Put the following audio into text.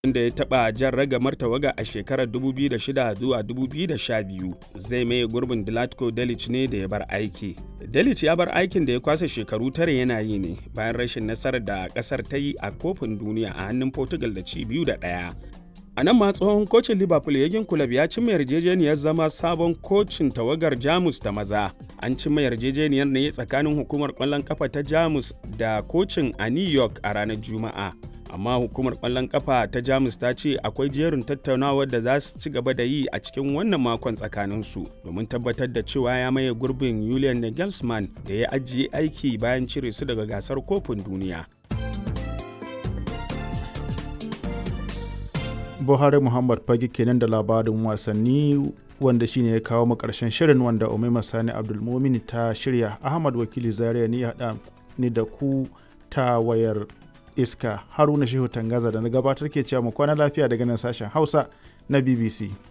da ya taɓa jan ragamar tawaga a shekarar 2006 zuwa 2012 zai maye gurbin Dilatko Delic ne da ya bar aiki. Delic ya bar aikin da ya kwasa shekaru tare yana yi ne bayan rashin nasarar da ƙasar ta yi a kofin duniya a hannun Portugal da ci biyu da ɗaya. A nan ma tsohon kocin Liverpool Yagin Kulab ya cimma yarjejeniyar zama sabon kocin tawagar Jamus ta maza. An cimma yarjejeniyar ne tsakanin hukumar ƙwallon ƙafa ta Jamus da kocin a New York a ranar Juma'a. Amma hukumar ƙwallon ƙafa ta Jamus ta ce akwai jerin tattaunawar da za su ci gaba da yi a cikin wannan makon tsakaninsu domin tabbatar da cewa ya maye gurbin Julian Nagelsmann da ya ajiye aiki bayan cire su daga gasar kofin duniya. buhari muhammad fage kenan da labarin wasanni wanda shine ya kawo mu karshen shirin wanda umaima sani abdulmumin ta shirya ahmad wakili zaria ni haɗa ni da ku ta wayar iska haruna shehu tangaza da na gabatar ke cewa mu kwana lafiya daga nan sashen hausa na bbc